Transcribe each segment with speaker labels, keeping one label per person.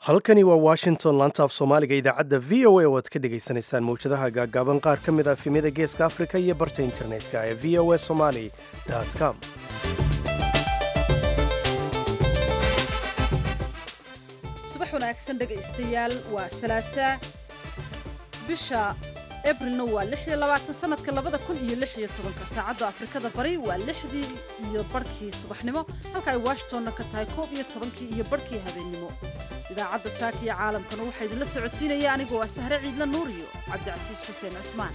Speaker 1: halkani waa washington laanta af soomaaliga idaacadda v o a oo aad ka dhagaysanaysaan mawjadaha gaaggaaban qaar ka mid ah efemyada geeska afrika iyo barta internetka ee v o a somali com
Speaker 2: subax wanaagsan dhegaystayaal waa salaasaa bisha abrilna waa lix iyo labaatan sanadka labada kun iyo lix iyo tobanka saacadda afrikada bari waa lixdii iyo barhkii subaxnimo halka ay washingtonna ka tahay koob iyo tobankii iyo barhkii habeennimo idaacadda saaka iyo caalamkana waxaa idinla socotiinaya anigoo ah sahre ciidla nuur iyo cabdicasiis xuseen cismaan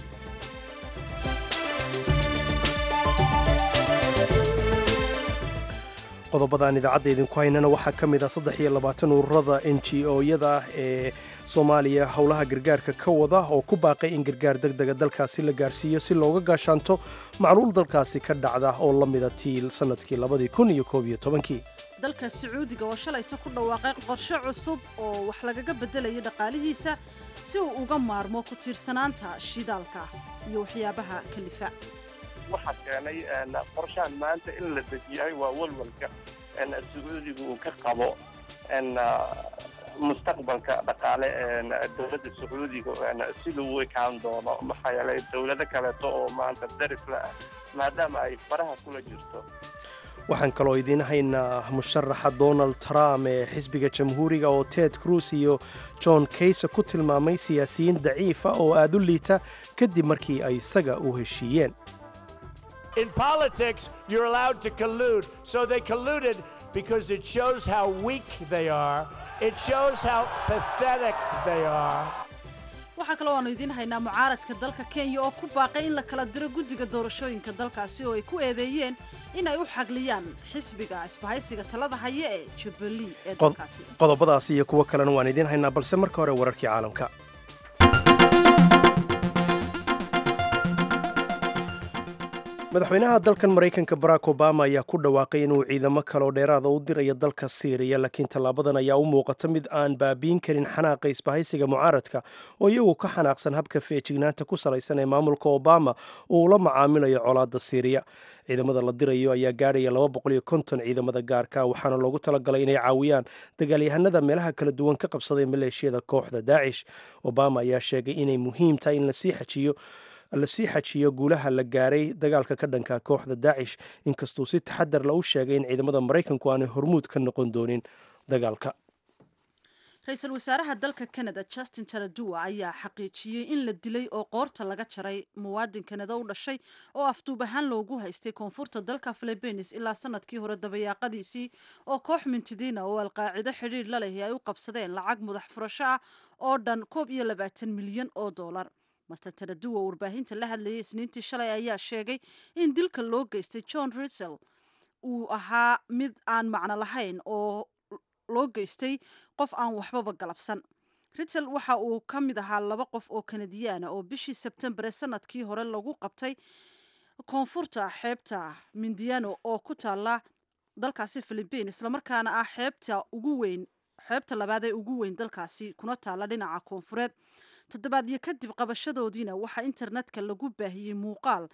Speaker 1: qodobadaan idaacadda idinku haynana waxaa ka mid ah saddex iyo labaatan ururada n g o-yada ah ee soomaaliya howlaha gargaarka ka wada oo ku baaqay in gargaar deg dega dalkaasi la gaarsiiyo si looga gaashaanto macluul dalkaasi ka dhacda oo la mida tiil sannadkii labadii kun iyo koob iyo tobankii
Speaker 2: dalka sacuudiga oo shalayta ku dhawaaqay qorshe cusub oo wax lagaga beddelayo dhaqaalihiisa si uu uga maarmo ku tiirsanaanta shidaalka iyo waxyaabaha kalifa
Speaker 3: waxaa keenay qorshahan maanta in la dejiyahay waa walwalka sacuudiga uu ka qabo mustaqbalka dhaqaale dowladda sacuudiga siduu u ekaan doono maxaa yeelay dowlado kaleeto oo maanta darisla ah maadaama ay faraha kula jirto
Speaker 1: waxaan kaloo idiin haynaa musharaxa donald trump ee xisbiga jamhuuriga oo ted cruz iyo john kayse ku tilmaamay siyaasiyiin daciifa oo aad u liita kadib markii ay isaga u heshiiyeen
Speaker 4: In politics, you're allowed to collude. So they colluded because it shows how weak they are. It shows how pathetic they are.
Speaker 2: waxaa kaloo aanu idiin haynaa mucaaradka dalka kenya oo ku baaqay in la kala diro guddiga doorashooyinka dalkaasi oo ay ku eedeeyeen in ay u xagliyaan xisbiga isbahaysiga talada haya ee jubilee ee dalkaasi
Speaker 1: qodobadaas iyo kuwo kalena waan idiin haynaa balse marka hore wararkii caalamka madaxweynaha dalkan maraykanka barack obama ayaa ku dhawaaqay inuu ciidamo kaloo dheeraada u dirayo dalka siiriya laakiin tallaabadan ayaa u muuqata mid aan baabiin karin xanaaqa isbahaysiga mucaaradka oo iyagu ka xanaaqsan habka feejignaanta ku salaysan ee maamulka obama oo uu la macaamilayo colaadda siiriya ciidamada la dirayo ayaa gaadhaya ciidamada gaarka waxaana loogu talagalay inay caawiyaan dagaalyahanada meelaha kala duwan ka qabsaday maleeshiyada kooxda daacish obama ayaa sheegay inay muhiim tahay in lasii xajiyo lasii xajiyo guulaha la gaaray dagaalka ka dhanka kooxda daacish inkastuu si taxadar la u sheegay in ciidamada maraykanku aanay hormuud ka noqon doonin dagaalka
Speaker 2: ra-iisul wasaaraha dalka canada justin taradua ayaa xaqiijiyey in la dilay oo qoorta laga jaray muwaadin kanada u dhashay oo afduub ahaan loogu haystay koonfurta dalka philibiines ilaa sanadkii hore dabayaaqadiisii oo koox mintidiina oo alqaacido xidhiidh la lehi ay u qabsadeen lacag mudax furasho ah oo dhan koob iyo labaatan milyan oo dollar master taraduwa warbaahinta la hadlayay isniintii shalay ayaa sheegay in dilka loo geystay john russell uu ahaa mid aan macno lahayn oo loo geystay qof aan waxbaba galabsan russell waxa uu ka mid ahaa laba qof oo kanadiyaana oo bishii sebtembar ee sanadkii hore lagu qabtay koonfurta xeebta mindiano oo ku taala dalkaasi philibiin islamarkaana ah xeebta ugu weyn xeebta labaad ee ugu weyn dalkaasi kuna taala dhinaca koonfureed toddobaadyo kadib qabashadoodiina waxaa internetka lagu baahiyey muuqaal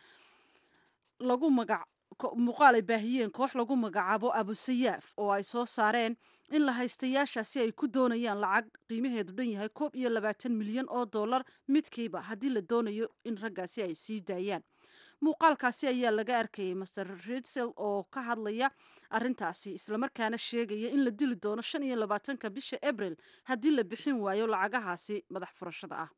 Speaker 2: lagu magac muuqaal ay baahiyeen koox lagu magacaabo abusayaaf oo ay soo saareen in la haystayaashaasi ay ku doonayaan lacag qiimaheedu dhan yahay koob iyo labaatan milyan oo dollar midkiiba haddii la doonayo in raggaasi ay sii daayaan muuqaalkaasi ayaa laga arkayay master ridsel oo ka hadlaya arintaasi islamarkaana sheegaya in la dili doono shan iyo labaatanka bisha abril haddii la bixin waayo lacagahaasi madax furashada ah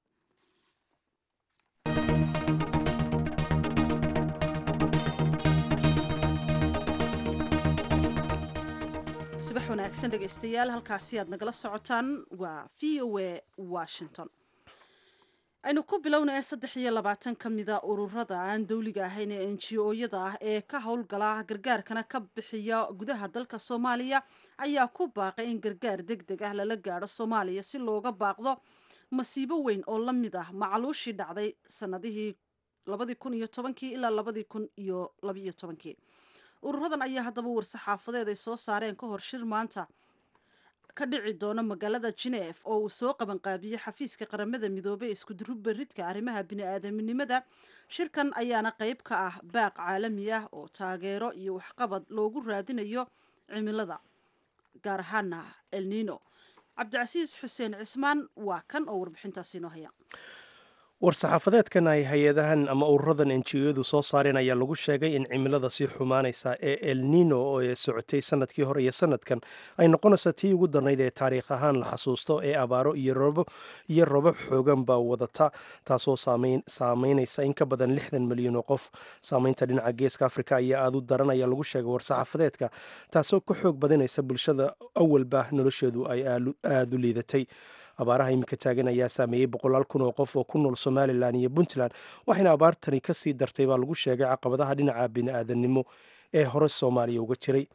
Speaker 2: subax wanaagsan dhegaystayaal halkaasi aad nagala socotaan waa v o a washington aynu ku bilownaya saddex iyo labaatan ka mida ururada aan dowliga ahayn ee n g o-yada ah ee ka howlgala gargaarkana ka bixiya gudaha dalka soomaaliya ayaa ku baaqay in gargaar deg deg ah lala gaadho soomaaliya si looga baaqdo masiibo weyn oo la mid ah macluushii dhacday sanadihii labadii kun iyo tobankii ilaa labadii kun iyo labaiyo tobankii ururadan ayaa haddaba war-saxaafadeed ay soo saareen ka hor shir maanta ka dhici doona magaalada geneef oo uu soo qabanqaabiyey xafiiska qaramada midoobey ee iskudurubaridka arrimaha bini-aadaminimada shirkan ayaana qeyb ka ah baaq caalami ah oo taageero iyo waxqabad loogu raadinayo cimilada gaar ahaana elnino cabdicasiis xuseen cismaan waa kan oo warbixintaasi inoo haya
Speaker 1: war-saxaafadeedkan ay hay-adahan ama ururadan enjiyadu soo saareen ayaa lagu sheegay in cimilada sii xumaanaysa ee el nino oo ee socotay sanadkii hore iyo sanadkan ay noqonaysa tii ugu darnayd ee taariikh ahaan la xasuusto ee abaaro iyo robab xoogan baa wadata taasoo saameynaysa in ka badan lixdan milyan oo qof saameynta dhinaca geeska afrika ayaa aad u daran ayaa lagu sheegay war-saxaafadeedka taasoo ka xoog badinaysa bulshada awalba nolosheedu ay aada u liidatay abaaraha iminka taagan ayaa saameeyey boqolaal kun oo qof oo ku nool somalilan iyo puntland waxayna abaartani ka sii dartay baa lagu sheegay caqabadaha dhinaca bini-aadannimo ee hore soomaaliya uga jiray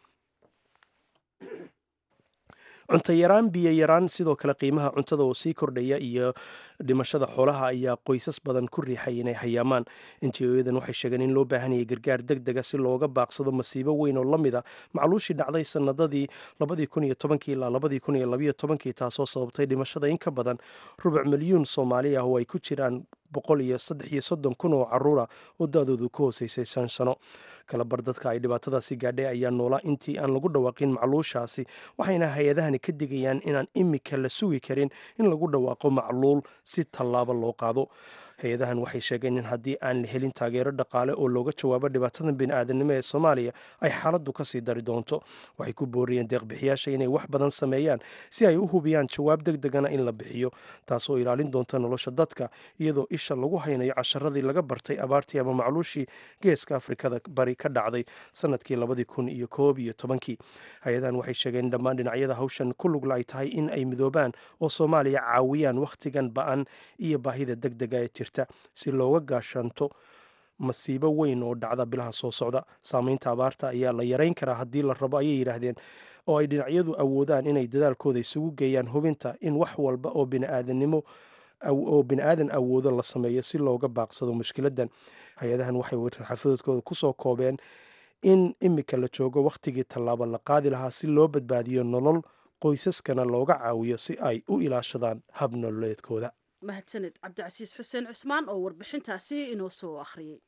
Speaker 1: cunto yaraan biyo yaraan sidoo kale qiimaha cuntada oo sii kordhaya iyo dhimashada xoolaha ayaa qoysas badan ku riixay inay hayaamaan injiooyadan waxay sheegeen in loo baahanayay gargaar deg dega si looga baaqsado masiibo weyn oo la mida macluushii dhacday sanadadii ilaa taasoo sababtay dhimashada in ka badan rubuc milyuun soomaali ah oo ay ku jiraan kun oo caruura oo da-doodu ka hooseysay shan sano kalabar dadka ay dhibaatadaasi gaadhay ayaa noolaa intii aan lagu dhawaaqin macluushaasi waxayna hay-adahani ka digayaan inaan imika la sugi karin in lagu dhawaaqo macluul si tallaabo loo qaado hay-adahan waxay sheegeen in haddii aan la helin taageero dhaqaale oo looga jawaabo dhibaatadan bini-aadanimo ee soomaaliya ay xaaladdu kasii dari doonto waxay ku booriyeen deeqbixiyaasha inay wax badan sameeyaan si ay u hubiyaan jawaab deg degana in la bixiyo taasoo ilaalin doonta nolosha dadka iyadoo isha lagu haynayo casharadii laga bartay abaartii ama macluushii geeska afrikada bari ka dhacday sanadkii labadii kun iyo koob iyo tobankii hay-adahan waxay sheegeen in dhammaan dhinacyada hawshan ku lugla ay tahay in ay midoobaan oo soomaaliya caawiyaan wakhtigan ba-an iyo baahida deg dega ee jirta si looga gaashaanto masiibo weyn oo dhacda bilaha soo socda saameynta abaarta ayaa la yarayn karaa haddii la rabo ayay yidhaahdeen oo ay dhinacyadu awoodaan inay dadaalkooda isugu geeyaan hubinta in wax walba oo biniaadanimo oo bini-aadan awoodo la sameeyo si looga baaqsado mushkiladan hay-adahan waxay warxafadoodkooda kusoo koobeen in imika la joogo wakhtigii tallaabo la qaadi lahaa si loo badbaadiyo nolol qoysaskana looga caawiyo si ay u ilaashadaan hab nololeedkooda
Speaker 2: mahadsaned cabdicasiis xuseen cusmaan oo warbixintaasi inoo soo akhriyey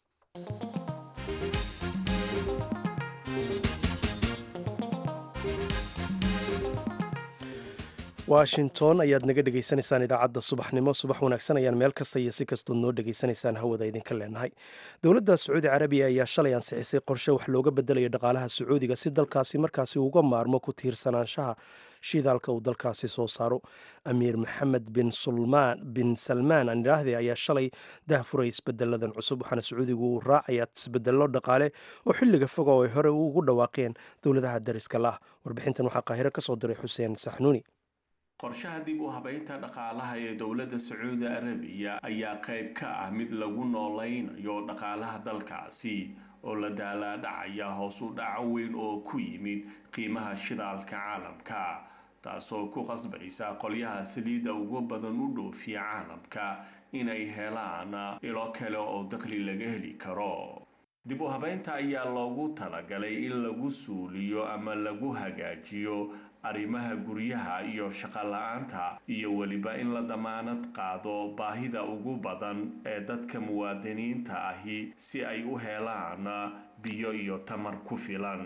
Speaker 1: washington ayaad naga dhegaysanaysaan idaacadda subaxnimo subax wanaagsan ayaan meel kasta iyo si kastood noo dhegaysanaysaan hawada idinka leenahay dowladda sacuudi carabiya ayaa shalay ansixisay qorshe wax looga bedelayo dhaqaalaha sacuudiga si dalkaasi markaasi uga maarmo ku tiirsanaanshaha shidaalka uu dalkaasi soo saaro amiir maxamed bin sulmaan bin salmaan aan idhaahde ayaa shalay dahfuray isbedeladan cusub waxaana sacuudigu uu raacayaa isbedello dhaqaale oo xilliga foga oo ay hore ugu dhawaaqeen dowladaha dariska lah warbixintan waxaa qaahiro ka soo diray xuseen saxnuuni
Speaker 5: qorshaha dib u habaynta dhaqaalaha ee dowladda sacuudi arabiya ayaa qayb ka ah mid lagu noolaynayo dhaqaalaha dalkaasi oo la daalaadhacaya hoos u dhaco weyn oo ku yimid qiimaha shidaalka caalamka taasoo ku qasbaysa qolyaha saliidda ugu badan u dhoofiya caalamka inay helaan ilo kale oo dakhli laga heli karo dib u habaynta ayaa loogu talagalay in lagu suuliyo ama lagu hagaajiyo arrimaha guryaha iyo shaqo la-aanta iyo weliba in la damaanad qaado baahida ugu badan ee dadka muwaadiniinta ahi si ay u helaan biyo iyo tamar ku filan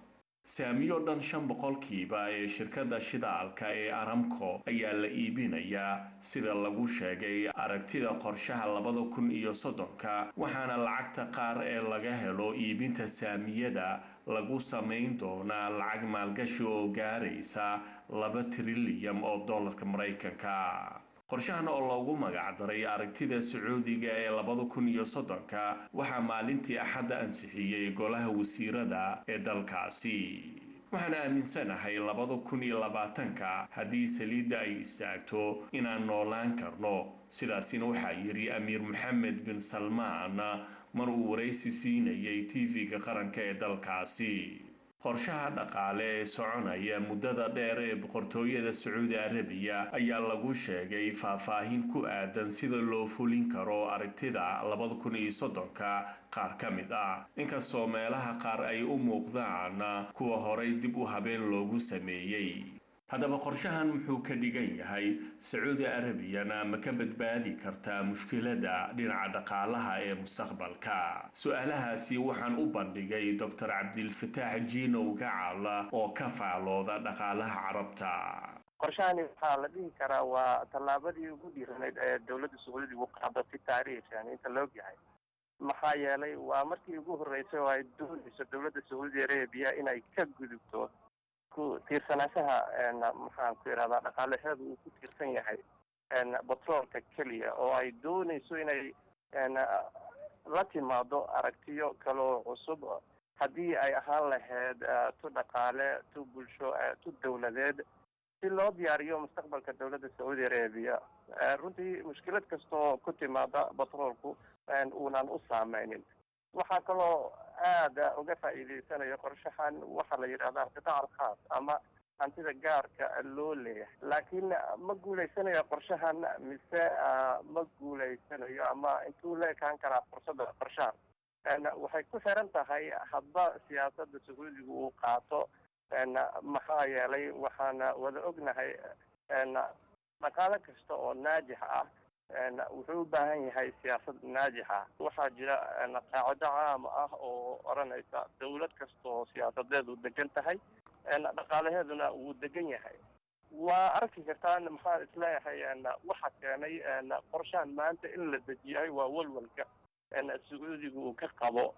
Speaker 5: saamiyo dhan shan boqolkiiba ee shirkadda shidaalka ee aramco ayaa la iibinayaa sida lagu sheegay aragtida qorshaha labada kun iyo soddonka waxaana lacagta qaar ee laga helo iibinta saamiyada lagu samayn doonaa lacag maalgashi oo gaaraysa laba trilyan oo dollarka maraykanka qorshahan oo loogu magacdaray aragtida sacuudiga ee labada kun iyo soddonka waxaa maalintii axadda ansixiyey golaha wasiirada ee dalkaasi waxaan aaminsanahay labada kun iyo labaatanka haddii saliidda ay istaagto inaan noolaan karno sidaasina waxaa yidhi amiir maxamed bin salmaan mar uu waraysi siinayay tv-ga qaranka ee dalkaasi qorshaha dhaqaale ee soconaya muddada dheer ee boqortooyada sacuudi arabiya ayaa lagu sheegay faahfaahin ku aadan sida loo fulin karo aragtida labada kun iyo soddonka qaar ka mid ah inkastoo meelaha qaar ay u muuqdaan kuwa horay dib u habeen loogu sameeyey haddaba qorshahan muxuu ka dhigan yahay sacuudi arabiyana ma ka badbaadi kartaa mushkiladda dhinaca dhaqaalaha ee mustaqbalka su-aalahaasi waxaan u bandhigay doctor cabdilfataax jiinow gacal oo ka faalooda dhaqaalaha carabta
Speaker 3: qorshahani waxaa la dhihi karaa waa tallaabadii ugu dhiiranayd ee dowladda sacuudiga u qaado fi taariikh yani inta la ogyahay maxaa yeelay waa markii ugu horreysay oo ay doonayso dowladda sacuudi arabia inay ka gudubto ku tiirsanaanshaha maxaan ku idhahdaa dhaqaalaheedu uu ku tiirsan yahay batroolka keliya oo ay doonayso inay la timaado aragtiyo kaloo cusub haddii ay ahaan lahayd tu dhaqaale tu bulsho tu dowladeed si loo diyaariyo mustaqbalka dowladda sacuudi arabia runtii mushkilad kastoo ku timaada batroolku uunan u saameynin waxaa kaloo aada uga faa'iideysanayo qorshahan waxaa la yidhahdaa qitaac alkhaas ama hantida gaarka loo leeyahay laakiin ma guulaysanayo qorshahan mise ma guulaysanayo ama intuu la ekaan karaa fursada qorshahan waxay ku xiran tahay hadba siyaasadda sacuudiga uu qaato maxaa yeelay waxaana wada ognahay dhaqaale kasta oo naajix ah wuxuu u baahan yahay siyaasad naajix ah waxaa jira qaacido caam ah oo odhanaysa dowlad kasta oo siyaasadeedu degan tahay dhaqaalaheeduna wuu degan yahay waa arki kartaan maxaa isleeyahay waxa keenay qorshahan maanta in la dejiyahay waa walwalka sacuudiga uu ka qabo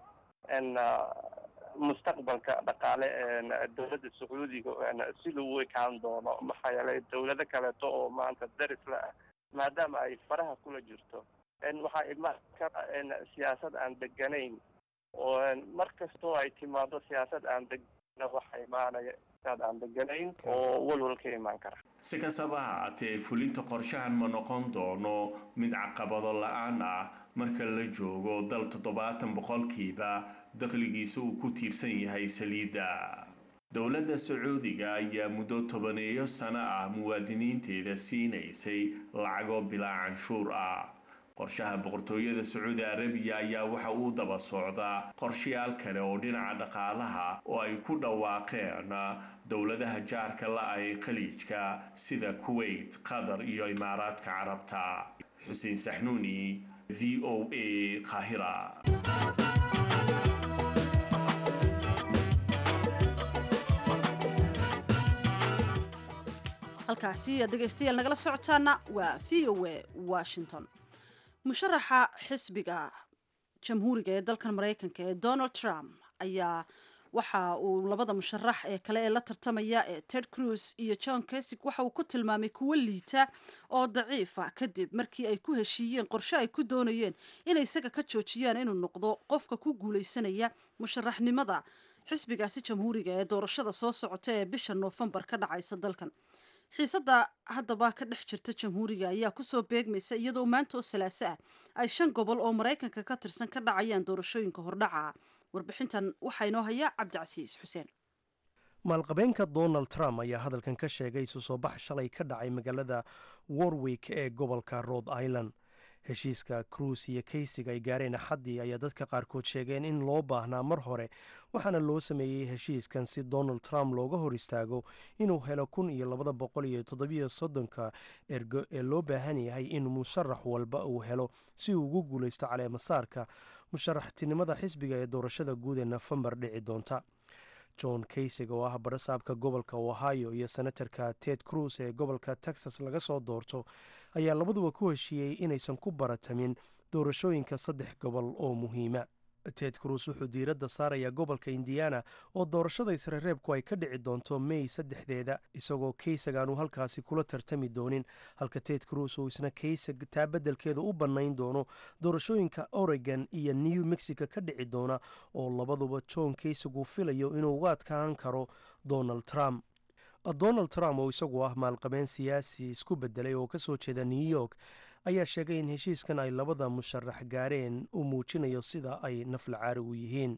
Speaker 3: mustaqbalka dhaqaale dowladda sacuudiga siduu u ekaan doono maxaa yeelay dowlado kaleeto oo maanta daris la ah maadaama ay faraha kula jirto waxaa imaan kara siyaasad aan deganayn oo mar kastoo ay timaado siyaasad aan degana waxa imaanaya aan deganayn oo walwal ka imaan kara
Speaker 5: si kastaba ha haatee fulinta qorshahan ma noqon doono mid caqabado la-aan ah marka la joogo dal toddobaatan boqolkiiba dakhligiisa uu ku tiirsan yahay saliidda dowladda sacuudiga ayaa muddo tobaneeyo sano ah muwaadiniinteeda siinaysay lacago bilaa canshuur ah qorshaha boqortooyada sacuudi arabiya ayaa waxa uu daba socdaa qorshayaal kale oo dhinaca dhaqaalaha oo ay ku dhawaaqeen dowladaha jaarka la-ah ee khaliijka sida kuwait qatar iyo imaaraadka carabta xuseen saxnuuni v o a qaahira
Speaker 2: halkaasi aad dhegaystayaal nagala socotaana waa v o a washington musharaxa xisbiga jamhuuriga ee dalkan maraykanka ee donald trump ayaa waxa uu labada musharax ee kale ee la tartamaya ee ted cruz iyo john kesig waxa uu ku tilmaamay kuwo liita oo daciifa kadib markii ay ku heshiiyeen qorshe ay ku doonayeen inay isaga ka joojiyaan inuu noqdo qofka ku guulaysanaya musharaxnimada xisbigaasi jamhuuriga ee doorashada soo socota ee bisha noofembar ka dhacaysa dalkan xiisadda haddaba ka dhex jirta jamhuuriga ayaa kusoo beegmaysa iyadoo maanta oo salaaso ah ay shan gobol oo maraykanka ka tirsan ka dhacayaan doorashooyinka hordhaca warbixintan waxaa inoo haya cabdicasiis xuseen
Speaker 1: maalqabeenka donald trump ayaa hadalkan ka sheegay isu soo bax shalay ka dhacay magaalada warwick ee gobolka rhode island heshiiska cruise iyo kaysig ay gaareen axaddii ayaa dadka qaarkood sheegeen in loo baahnaa mar hore waxaana loo sameeyey heshiiskan si donald trump looga hor istaago inuu helo kun iyo labada boqol iyo toddobiyo soddonka ergo ee loo baahan yahay in musharax walba uu helo si uu ugu guulaysto caleemasaarka musharaxtinimada xisbiga ee doorashada guud ee nofembar dhici doonta john kaysig oo ah barasaabka gobolka ohio iyo senatarka ted cruz ee gobolka texas laga soo doorto ayaa labaduba ku heshiiyey inaysan ku baratamin doorashooyinka saddex gobol oo muhiima ted cruz wuxuu diiradda saarayaa gobolka indiana oo doorashada isrereebku ay ka dhici doonto mey saddexdeeda isagoo kaysig aanu halkaasi kula tartami doonin halka ted cruz uu isna kaysig taa beddelkeeda u bannayn doono doorashooyinka oregon iyo new mexico ka dhici doona oo labaduba john kaysig uu filayo inuu uga adkaan karo donald trump donald trump oo isagu ah maalqabeen siyaasi isku bedelay oo kasoo jeeda new york ayaa sheegay in heshiiskan ay labada musharax gaareen uu muujinayo sida ay nafla caari u yihiin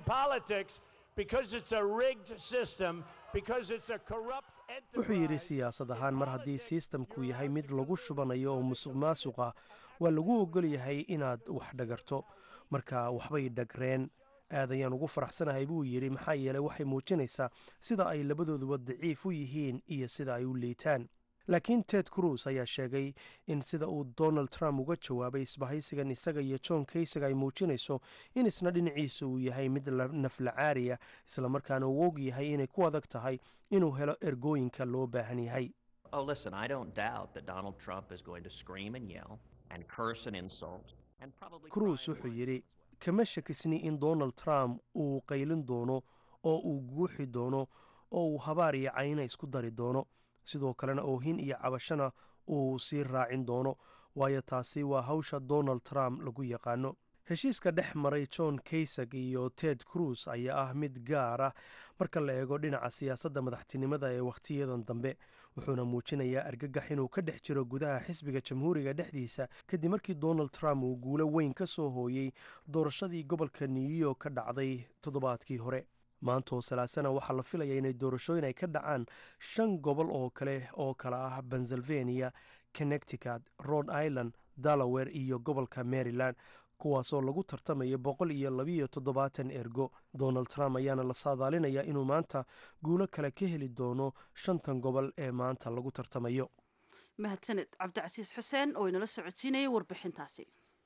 Speaker 1: wuxuu yidhi siyaasad ahaan mar haddii sistamku yahay mid lagu shubanayo oo musuq maasuq ah waa lagu ogol yahay inaad wax dhagarto marka waxbay dhagreen aad ayaan ugu faraxsanahay buu yidhi maxaa yeeley waxay muujinaysaa sida ay labadooduba daciif u yihiin iyo sida ay u liitaan laakiin ted cruz ayaa sheegay in sida uu donald trump uga jawaabay isbahaysigan isaga iyo john kaysig ay muujinayso in isna dhinaciisa uu yahay mid nafla caariya islamarkaana uu og yahay inay ku adag tahay inuu helo ergooyinka loo baahan yahay
Speaker 6: Oh, listen, I don't doubt that Donald Trump is going to scream and yell and curse and insult and probably.
Speaker 1: cruise
Speaker 6: cry in
Speaker 1: wuxuu
Speaker 6: words
Speaker 1: yidhi
Speaker 6: as well.
Speaker 1: kama shakisni in donald trump uu qaylin doono oo uu guuxi doono oo uu habaar iyo cayna isku dari doono sidoo kalena oohin iyo cabashana uu sii raacin doono waayo taasi waa hawsha donald trump lagu yaqaano heshiiska dhex maray john kaysag iyo ted cruz ayaa ah mid gaar ah marka la eego dhinaca siyaasadda madaxtinimada ee wakhtiyadan dambe wuxuuna muujinayaa argagax inuu ka dhex jiro gudaha xisbiga jamhuuriga dhexdiisa kadib markii donald trump uu guulo weyn ka soo hooyey doorashadii gobolka new york ka dhacday toddobaadkii hore maantoo salaasana waxaa la filaya inay doorashooyin ay ka dhacaan shan gobol oo kale oo kala ah pennsylvania connecticut rhode island delaware iyo gobolka maryland kuwaasoo lagu tartamayo boqol iyo labiyo toddobaatan ergo donald trump ayaana la saadaalinayaa inuu maanta guulo kale ka heli doono shantan gobol ee maanta lagu tartamayo
Speaker 2: mahadsaned cabdicasiis xuseen oo inala socodsiinayay warbixintaasi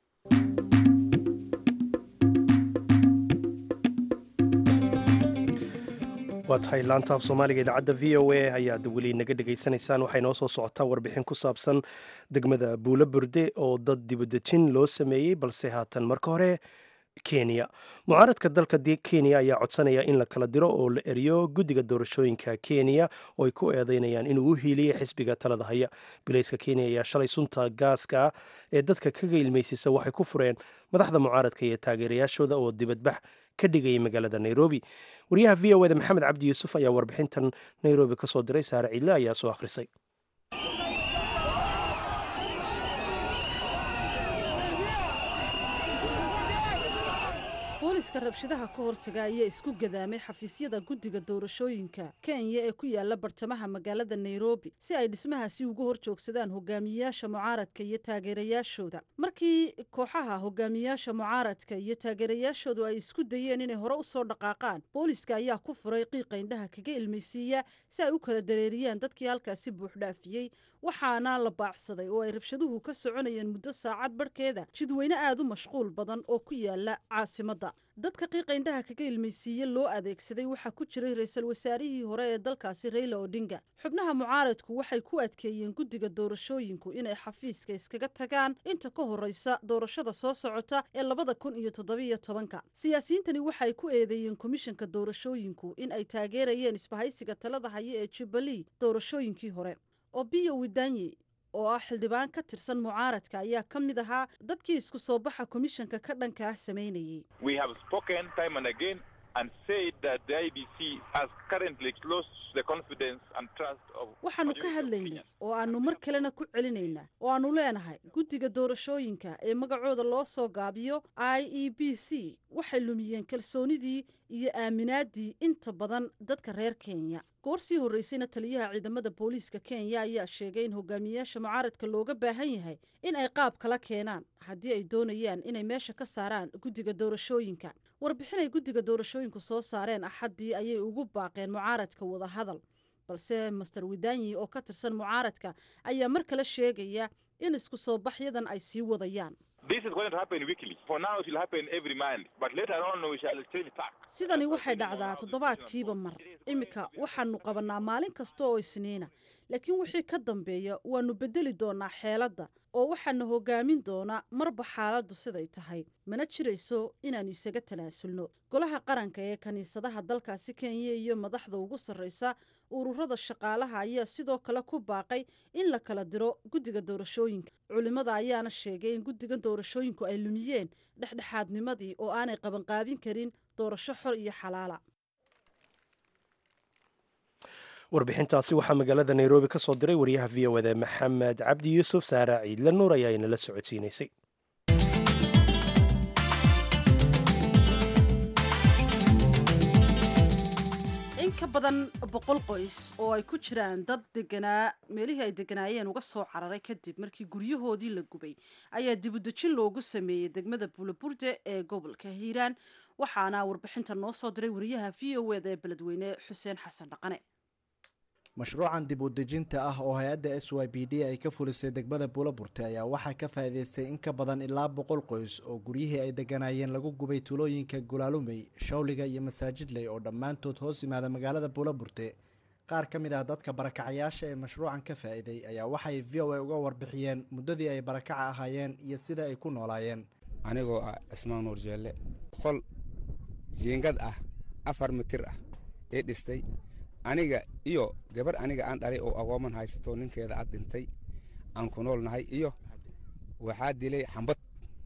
Speaker 1: waa tahay laanta af soomaaliga idaacadda v o a ayaad weli naga dhegaysanaysaan waxay noo soo socotaa warbixin ku saabsan degmada buulo burde oo dad dibadejin loo sameeyey balse haatan marka hore kenya mucaaradka dalka kenya ayaa codsanaya in la kala diro oo la eriyo guddiga doorashooyinka kenya oo ay ku eedeynayaan inuu u hiiliyey xisbiga talada haya bilayska kenya ayaa shalay sunta gaaska ah ee dadka kaga ilmaysisa waxay ku fureen madaxda mucaaradka iyo taageerayaashooda oo dibadbax ka dhigayay magaalada nairobi wariyaha v o eda maxamed cabdi yuusuf ayaa warbixintan nairobi ka soo diray saare ciidle ayaa soo akhrisay
Speaker 2: booliska rabshadaha ka hortaga ayaa isku gadaamay xafiisyada guddiga doorashooyinka kenya ee ku yaala bartamaha magaalada nairobi si ay dhismahaasi uga hor joogsadaan hogaamiyayaasha mucaaradka iyo taageerayaashooda markii kooxaha hogaamiyayaasha mucaaradka iyo taageerayaashoodu ay isku dayeen inay hore u soo dhaqaaqaan booliska ayaa ku furay qiiqa indhaha kaga ilmaysiiya si ay u kala dareeriyaan dadkii halkaasi buuxdhaafiyey waxaana la baacsaday oo ay rabshaduhu ka soconayeen muddo saacad barhkeeda jidweyne aad u mashquul badan oo ku yaala caasimadda dadka qiiqa indhaha kaga ilmaysiiye loo adeegsaday waxaa ku jiray ra-iisul wasaarihii hore ee dalkaasi rayla odinga xubnaha mucaaradku waxay ku adkeeyeen guddiga doorashooyinku inay xafiiska iskaga tagaan inta ka horreysa doorashada soo socota ee labada kun iyo toddobiyo tobanka siyaasiyiintani waxay ku eedeeyeen komishanka doorashooyinku in ay taageerayeen isbahaysiga talada haya ee jubalee doorashooyinkii hore obiyo widanyi oo ah xildhibaan ka tirsan mucaaradka ayaa ka mid ahaa dadkii isku soo baxa komishanka ka dhanka ah samaynayey
Speaker 7: We have spoken time and again and said that the IBC has currently lost the confidence and trust of
Speaker 2: waxaanu ka
Speaker 7: majority of
Speaker 2: hadlaynay
Speaker 7: Kenyans.
Speaker 2: oo aanu mar kalena ku celinaynaa oo aanu leenahay guddiga doorashooyinka ee magacooda loo soo gaabiyo i e b c waxay lumiyeen kalsoonidii iyo aaminaadii inta badan dadka reer kenya goor sii horreysayna taliyaha ciidamada booliiska kenya ayaa sheegay in hogaamiyayaasha mucaaradka looga baahan yahay in ay qaab kala keenaan haddii ay doonayaan inay meesha ka saaraan guddiga doorashooyinka warbixin ay guddiga doorashooyinku soo saareen axaddii ayay ugu baaqeen mucaaradka wadahadal balse master widanyi oo ka tirsan mucaaradka ayaa mar kale sheegaya in isku soo baxyadan ay sii wadayaan
Speaker 7: This is going to happen weekly. For now, it will happen every month, but later on, we shall change tack.
Speaker 2: sidani waxay dhacdaa toddobaadkiiba mar iminka waxaanu qabannaa maalin kasta oo isniina laakiin wixii ka dambeeya waannu beddeli doonaa xeeladda oo waxaana hogaamin doonaa marba xaaladdu siday tahay mana jirayso inaannu isaga tanaasulno golaha qaranka ee kiniisadaha dalkaasi kenya iyo madaxda ugu sarraysa ururada shaqaalaha ayaa sidoo kale ku baaqay in la kala diro guddiga doorashooyinka culimmada ayaana sheegay in guddiga doorashooyinku ay lumiyeen dhexdhexaadnimadii oo aanay qabanqaabin karin doorasho xor iyo xalaala
Speaker 1: warbixintaasi waxaa magaalada nairobi ka soo diray wariyaha v o eda maxamed cabdi yuusuf saara ciidle nuur ayaa inala socodsiinaysay
Speaker 2: in ka badan boqol qoys oo ay ku jiraan dad deganaa meelihii ay deganaayeen uga soo cararay kadib markii guryahoodii la gubay ayaa dibudejin loogu sameeyey degmada buulaburde ee gobolka hiiraan waxaana warbixinta noo soo diray wariyaha v o eda ee beledweyne xuseen xasan dhaqane
Speaker 8: mashruucan dib u dejinta ah oo hay-adda s y b d ay ka fulisay degmada buulaburte ayaa waxaa ka faa'iidaystay in ka badan ilaa boqol qoys oo guryihii ay degganaayeen lagu gubay tuulooyinka gulaalumey shawliga iyo masaajidley oo dhammaantood hoos yimaada magaalada buulaburte qaar ka mid ah dadka barakacayaasha ee mashruucan ka faa'iiday ayaa waxay v o a uga warbixiyeen muddadii ay barakaca ahaayeen iyo sida ay ku noolaayeen
Speaker 9: anigoo ah cismaan nuur jeelle qol jiingad ah afar mitir ah ee dhistay aniga iyo gabar aniga aan dhalay oo agooman haysato ninkeeda ad dhintay aan ku nool nahay iyo waxaa dilay xambad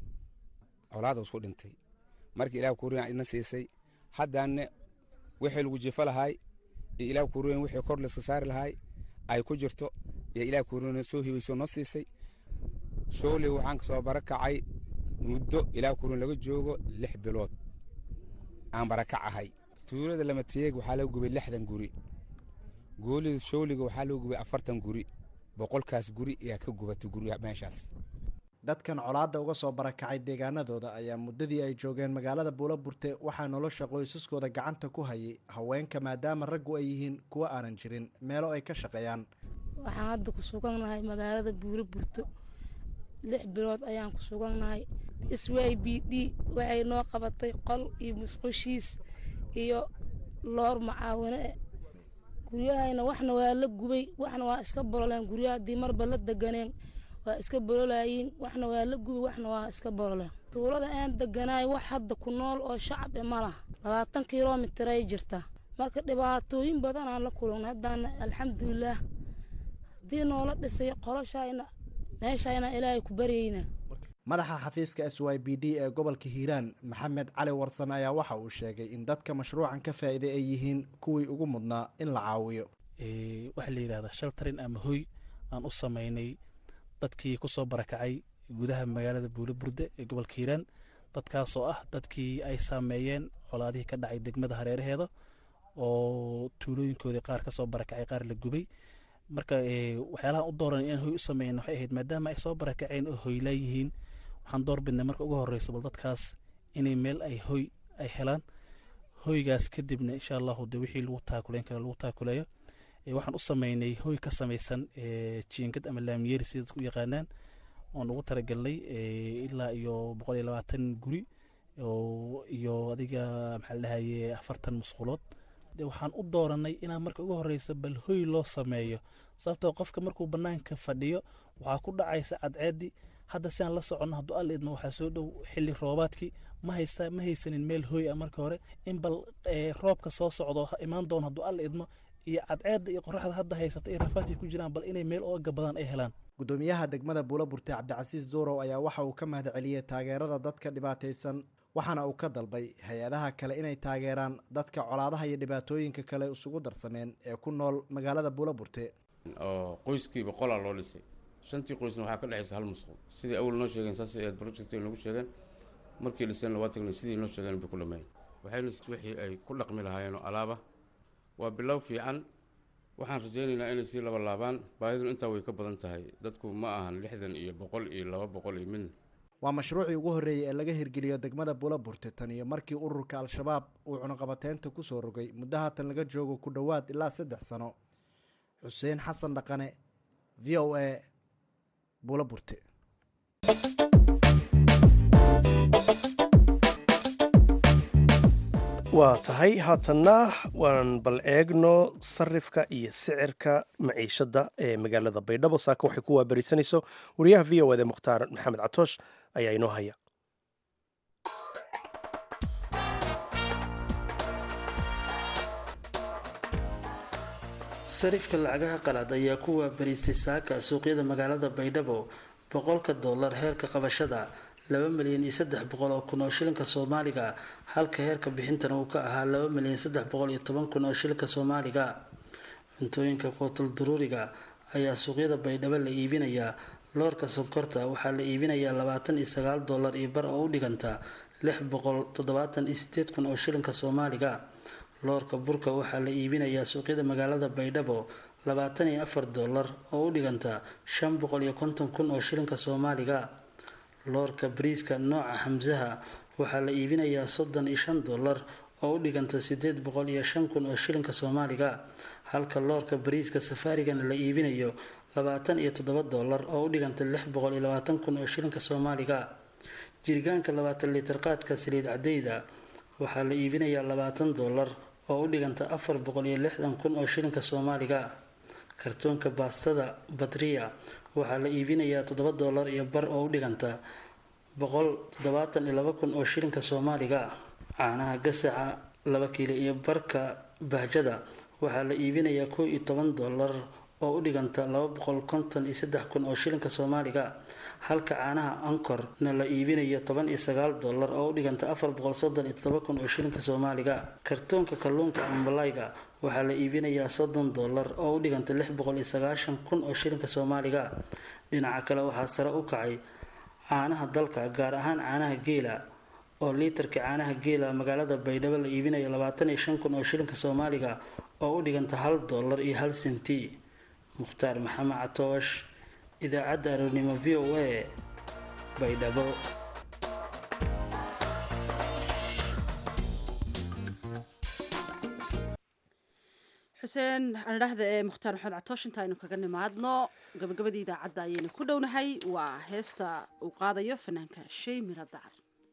Speaker 9: colaadaas ku dhintay markii ilaah kuuriyan idna siisay haddaanne wixii lagu jifa lahaay iyo ilaah kuuriyan wixii kor layska saari lahaay ay ku jirto iyo ilaah kuuriyan soo hibayso noo siisay shooley waxaan kasoo barakacay muddo ilaah kuuriyan laga joogo lix bilood aan barakac ahay tuulada lamateeg waxaa laga gubay lixdan guri goolida shooliga waxaa laga gubay afartan guri boqolkaas guri ayaa ka gubatay guryaha meeshaas
Speaker 8: dadkan colaadda uga soo barakacay deegaanadooda ayaa muddadii ay joogeen magaalada buulaburte waxaa nolosha qoysaskooda gacanta ku hayay haweenka maadaama raggu ay yihiin kuwo aanan jirin meelo ay ka shaqeeyaan
Speaker 10: waxaan hadda ku sugannahay magaalada buulaburto lix bilood ayaan ku sugannahay s y b d waxay noo qabatay qol iyo musqushiis iyo loor macaawine guryahayna waxna waa la gubay waxna waa iska bololeen guryaha haddii marba la deganeen waa iska bololaayiin waxna waa la gubay waxna waa iska bololeen tuulada aan deganaay wax hadda ku nool oo shacab e ma laha labaatan kilomitir ay jirta marka dhibaatooyin badan aan la kulannay haddaana alxamdulilaah haddii noola dhisay qoloshayna meeshayna ilaahay ku baryayna
Speaker 8: madaxa xafiiska s y b d ee gobolka hiiraan maxamed cali warsame ayaa waxa uu sheegay in dadka mashruucan ka faa'iiday ay yihiin kuwii ugu mudnaa in la caawiyo
Speaker 11: waxaa la yidhahdaa shaltarin ama hoy aan u samaynay dadkii ku soo barakacay gudaha magaalada buulaburde ee gobolka hiiraan dadkaasoo ah dadkii ay saameeyeen colaadihii ka dhacay degmada hareeraheeda oo tuulooyinkoodii qaar ka soo barakacay qaar la gubay marka waxyaalahan u dooran inaan hoy u sameyn waxay ahayd maadaama ay soo barakaceen oo hoylaa yihiin waxaan door bidnay marka ugu horreyso bal dadkaas inay meel ay hoy ay helaan hoygaas kadibna insha allahu de wixii lagu taakuleyn kara lagu taakuleeyo waxaan u sameynay hoy ka samaysan jiingad ama laamiyeri sida dadku u yaqaanaan oon ugu talagelnay ilaa iyo boqol iyo labaatan guri iyo adiga maxaa la dhahaye afartan musqulood waxaan u dooranay inaan marka ugu horeyso bal hoy loo sameeyo sababtoo qofka markuu banaanka fadhiyo waxaa ku dhacaysa cadceedii hadda si aan la soconno hadduu alla idmo waxaa soo dhow xilli roobaadkii ma haysta ma haysanin meel hoy ah marka hore in bal roobka soo socdo imaan doono hadduu alla idmo iyo cadceedda iyo qoraxda hadda haysata iyo rafaadkay ku jiraan bal inay meel ooga badan ay helaan
Speaker 8: gudoomiyaha degmada buulaburte cabdicasiis duurow ayaa waxa uu ka mahad celiyey taageerada dadka dhibaataysan waxaana uu ka dalbay hay-adaha kale inay taageeraan dadka colaadaha iyo dhibaatooyinka kale isugu darsameen ee ku nool magaalada buulaburte
Speaker 12: oo qoyskiiba qolaa loo dhisay shantii qoysna waxaa ka dhexaysa hal musqul sidii awal noo sheegeen saasay aad project nagu sheegeen markii dhiseenna waa tagnay sidii noo sheegeen bay ku dhammeeyeen waxayna wixii ay ku dhaqmi lahaayeen oo alaaba waa bilow fiican waxaan rajaynaynaa inay sii laba laabaan baahiduna intaa way ka badan tahay dadku ma ahan lixdan iyo boqol iyo laba boqol iyo midna
Speaker 8: waa mashruucii ugu horreeyey ee laga hirgeliyo degmada buulaburte tan iyo markii ururka al-shabaab uu cunuqabateynta ku soo rogay muddo haatan laga joogo ku dhowaad ilaa saddex sano xuseen xasan dhaqane v o a buulaburte
Speaker 1: waa tahay haatanna waan bal eegno sarifka iyo sicirka maciishadda ee magaalada baydhabo saaka waxay ku waabarisanayso wariyaha v o ede mukhtaar maxamed catoosh ayaa inoo haya
Speaker 13: sarifka lacagaha qalaad ayaa ku waabarisay saaka suuqyada magaalada baydhabo boqolka dollar heerka qabashada laba milyan iyo saddex boqol oo kun oo shilinka soomaaliga halka heerka bixintana uu ka ahaa laba milyan saddex boqol iyo toban kun oo shilinka soomaaliga cuntooyinka quutul duruuriga ayaa suuqyada baydhabo la iibinayaa loorka sonkorta waxaa la iibinayaa labaatan iyo sagaal dollar iyo bar oo u dhiganta lix boqol toddobaatan iyo sideed kun oo shilinka soomaaliga loorka burka waxaa la iibinayaa suuqyada magaalada baydhabo labaatan iyo afar dollar oo u dhiganta shan boqol iyo konton kun oo shilinka soomaaliga loorka bariiska nooca hamsaha waxaa la iibinayaa soddon iyo shan dollar oo u dhiganta sideed boqol iyo shan kun oo shilinka soomaaliga halka loorka bariiska safaarigana la iibinayo labaatan iyo toddoba dollar oo u dhiganta lix boqol iyo labaatan kun oo shilinka soomaaliga jirgaanka labaatan litir qaadka saliid cadeyda waxaa la iibinayaa labaatan dollar oo u dhiganta afar boqol iyo lixdan kun oo shilinka soomaaliga kartoonka baastada badriya waxaa la iibinayaa toddoba doolar iyo bar oo u dhiganta boqol toddobaatan iyo laba kun oo shilinka soomaaliga caanaha gasaca laba kiilo iyo barka bahjada waxaa la iibinayaa kow iyo toban doolar oo u dhiganta laba boqol konton iyo saddex kun oo shilinka soomaaliga halka caanaha ankorna la iibinayo toban iyo sagaal doolar oo u dhiganta afar boqol soddon iyo toddoba kun oo shilinka soomaaliga kartoonka kalluunka ama malayga waxaa la iibinayaa soddon doolar oo u dhiganta lix boqol iyo sagaashan kun oo shilinka soomaaliga dhinaca kale waxaa sare u kacay caanaha dalka gaar ahaan caanaha geela oo liitarka caanaha geela magaalada baydhabo la iibinayo labaatan iyo shan kun oo shilinka soomaaliga oo u dhiganta hal doolar iyo hal senti mukhtaar maxamed catoosh idaacadda aroornimo v o a baydhabo
Speaker 2: xuseen andhahda ee mukhtaar maxamed catoosh inta aynu kaga nimaadno gabagabadii idaacadda ayaynu ku dhownahay waa heesta uu qaadayo fanaanka shay miro dacar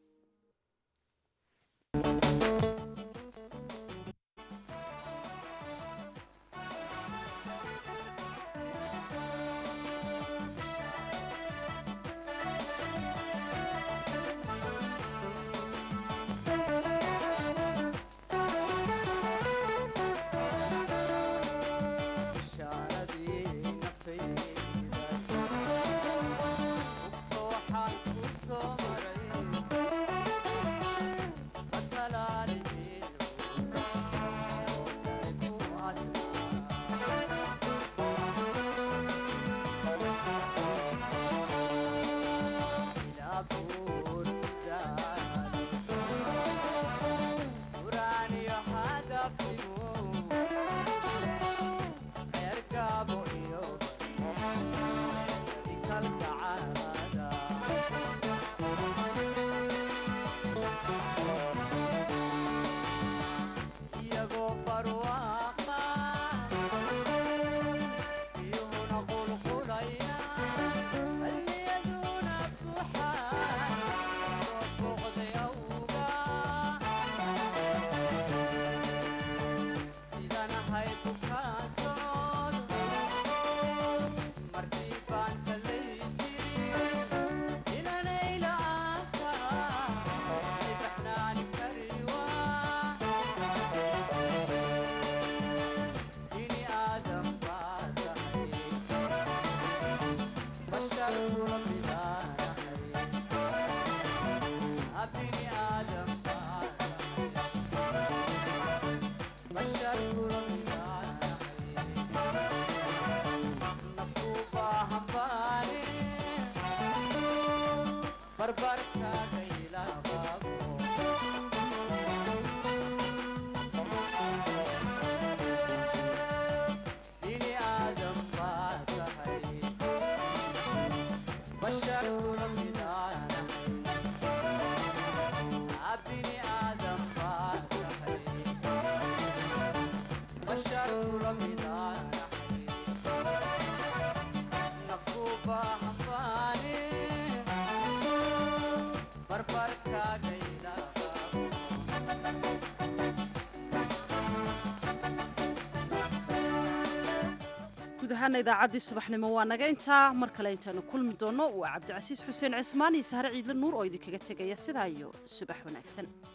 Speaker 2: guud ahaana idaacaddii subaxnimo waa naga intaa mar kale intaanu kulmi doonno waa cabdicasiis xuseen cismaan iyo sahre ciidle nuur oo idinkaga tegaya sidaa iyo subax wanaagsan